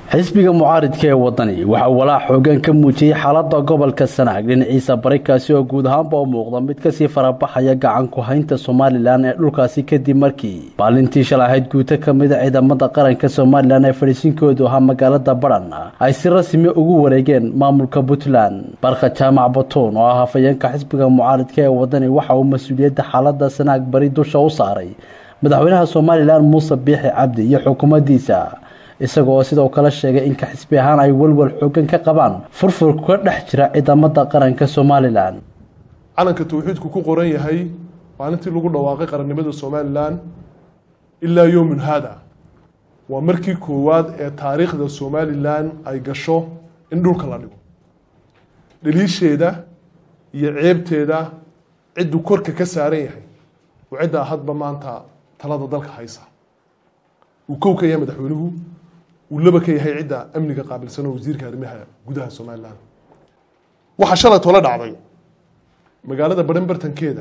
xisbiga mucaaridka ee wadani waxaa walaac xoogan ka muujiyey xaalada gobolka sanaag dhinaciisa bari kaasi oo guud ahaanba u muuqda mid kasii farabaxaya gacan ku haynta somalilan ee dhulkaasi kadib markii maalintii shalay ahayd guuto kamida ciidamada qaranka somalilan ee fadhiisinkoodu ahaa magaalada baran ay si rasmi ugu wareegeen maamulka puntland barka jaamac batuun oo ah hafayeenka xisbiga mucaaridka ee wadani waxa uu mas-uuliyadda xaalada sanaag bari dusha u saaray madaxweynaha somalilan muuse biixi cabdi iyo xukuumaddiisa isagoo sidoo kale sheegay in ka-xisbi ahaan ay walwal xoogan ka qabaan furfur ka dhex jira ciidamada qaranka somalilan calanka tawxiidku ku qoran yahay maalintii lagu dhawaaqay qarannimada somalilan ilaa yowmin haada waa markii koowaad ee taariikhda somalilan ay gasho in dhulka la dhigo dhaliisheeda iyo ceebteeda cidduu korka ka saaran yahay oo ciddaa hadba maanta talada dalka haysa uu kow ka yahay madaxweynuhu uu laba ka yahay cidda amniga qaabilsan oo wasiirka arrimaha gudaha somalilan waxaa shalay tole dhacday magaalada baran bartankeeda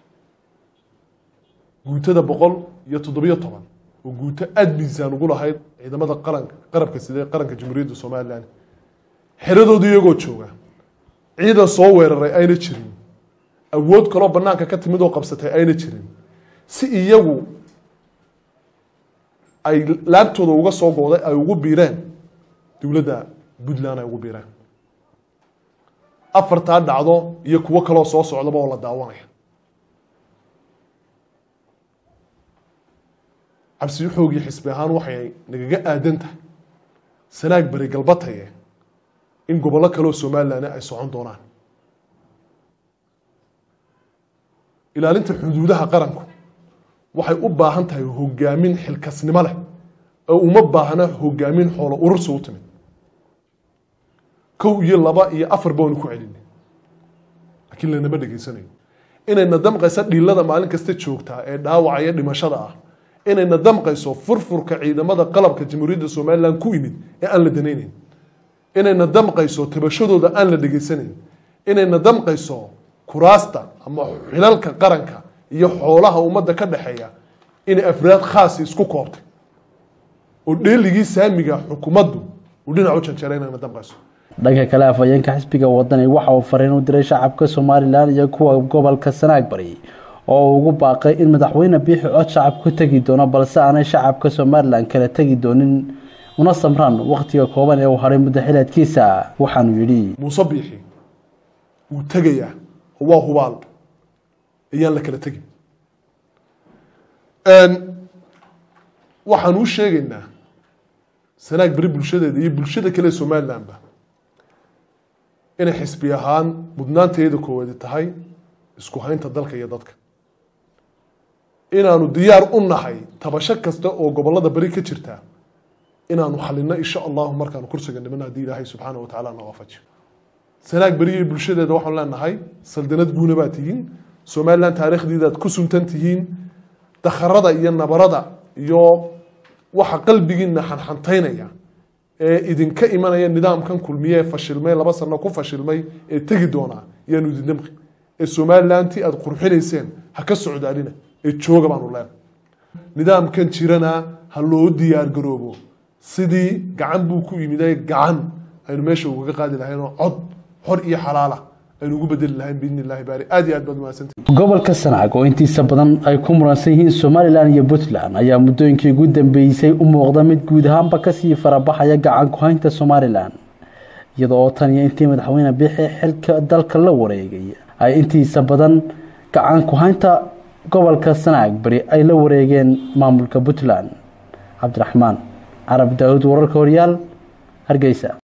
guutada boqol iyo toddobiyo toban oo guuto aada miisaan ugu lahayd ciidamada qaranka qarabka sidee qaranka jamhuuriyadda somalilan xeradooda iyagoo jooga ciidan soo weeraray ayna jirin awood kaloo banaanka ka timid oo qabsatay ayna jirin si iyagu ay laabtooda uga soo gooday ay ugu biireen dowladda puntland ay ugu biireen afartaa dhacdo iyo kuwo kaloo soo socdaba oo la daawanaya cabsi xoogii xisbi ahaan waxay nagaga aadan tahay sanaag beri galbataye in gobollo kaleoo somalilan ay socon doonaan ilaalinta xuduudaha qaranku waxay u baahan tahay hogaamin xilkasnimo leh oo uma baahna hogaamin xoolo urursi u timid kow iyo laba iyo afar baanu ku celinay laakiin lanama dhegaysanayo inayna damqayso dhiilada maalin kasta joogtaa ee dhaawacaya dhimashada ah inayna damqayso furfurka ciidamada qalabka jamhuuriyadda somalilan ku imid ee aan la danaynayn inayna damqayso tabashadooda aan la dhegaysanayn inayna damqayso kuraasta ama xilalka qaranka iyo xoolaha ummadda ka dhexeeya inay afraad khaasi isku koobtay oo dheeligii saamiga xukuumaddu uu dhinac u janjeeray inayna damqayso dhanka kale afhayeenka xisbiga wadani waxa uu fariin u diray shacabka somalilan iyo kuwa gobolka sanaag bari oo uu ugu baaqay in madaxweyne biixi cod shacab ku tegi doono balse aanay shacabka somalilan kala tegi doonin una samraan wakhtiga kooban ee uu haray muddo xileedkiisa waxaanu yidhi muuse biixi wuu tegayaa oo waa hubaal ayaan la kala tegin waxaan u sheegaynaa sanaag beri bulshadeeda iyo bulshada kale somalilanba inay xisbi ahaan mudnaanteeda koowaadi tahay isku haynta dalka iyo dadka inaanu diyaar u nahay tabasho kasta oo gobolada beri ka jirta inaanu xalino insha allahu markaanu kursiga niman haddii ilaahay subxaana wa tacala na waafajiyo sanaag beri iyo bulshadeeda waxaan leenahay saldanad guuna baa tihiin somalilan taariikhdiidaad ku suntan tihiin dakharada iyo nabarada iyo waxa qalbigiina xanxantaynaya ee idinka imanaya nidaamkan kulmiye ee fashilmay laba sano ku fashilmay ee tegi doonaa yaanu idin damqi ee somalilantii aada qurxinayseen ha ka socdaalina ee jooga baanu leenahay nidaamkan jirana ha loo diyaar garoobo sidii gacan buu ku yimiday gacan aynu meesha ugaga qaadi lahayn oo cod xor iyo xalaala aynu ugu bedeli lahayn biidni illahi baari aad iyo aad baad mahadsantihi gobolka sanaag oo intiisa badan ay ku muransan yihiin somalilan iyo puntland ayaa muddooyinkii ugu dambeysay u muuqda mid guud ahaanba kasii farabaxaya gacan ku haynta somalilan iyadoo oo tan iyo intii madaxweyne biixi xilka dalka la wareegay ay intiisa badan gacan ku haynta gobolka sanaag beri ay la wareegeen maamulka puntland cabdiraxmaan carab daawud wararka horyaal hargeysa